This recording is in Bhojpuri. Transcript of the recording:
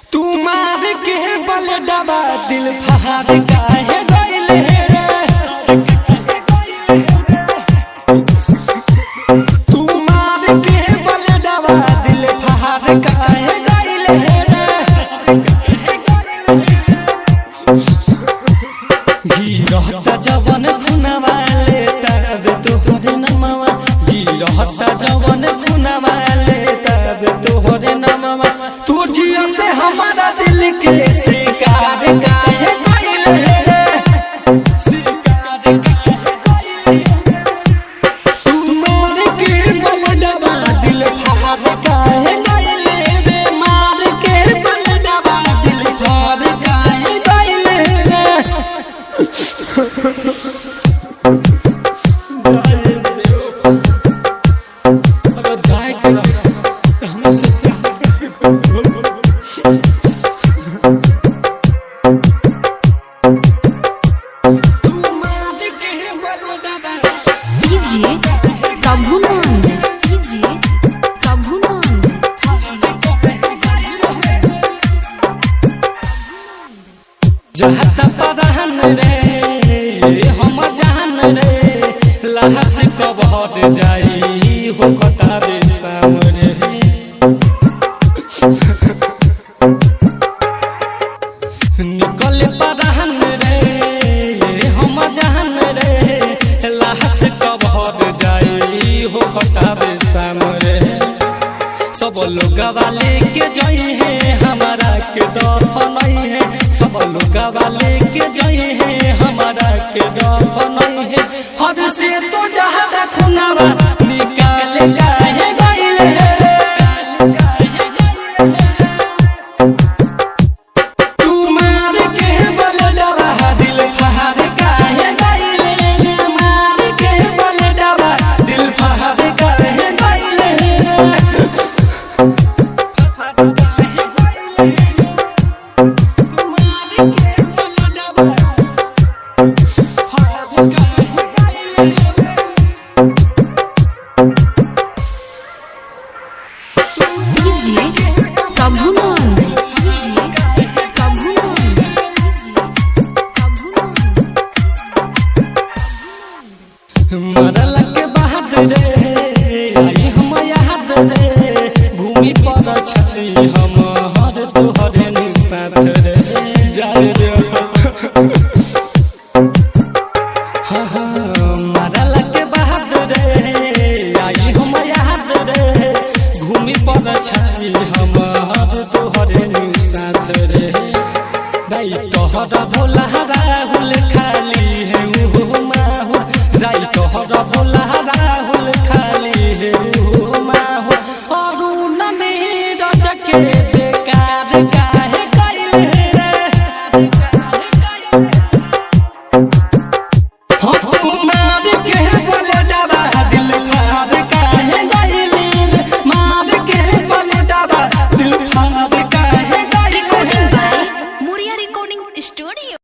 तू मार के बल डबा दिल फहार काहे गइले रे तू मार के बल डबा दिल फहार काहे गइले रे गिरहता जवन खुनवा ले तब तोहरे नमवा गिरहता जवन खुनवा ले तब तोहरे नमवा तू जियते हमारा दिल के शिकार काहे कइले रे शिकार काहे कइले तू मार के बलडबा दिल फाड़ काहे गइले रे मार के बलडबा दिल फाड़ काहे गइले रे अगर जाए के रहे हमें से तू मार के बलडबा कीजिए प्रभुनंद कीजिए प्रभुनंद जहता परान रे हम जान रे लहस कब हट जाई हो कतारे शाम रे निकल परान रे हम जान रे लहस कब हट जाई हो कतारे शाम रे सब लोग वाले के जई है हमारा के दफन है सब लोग वाले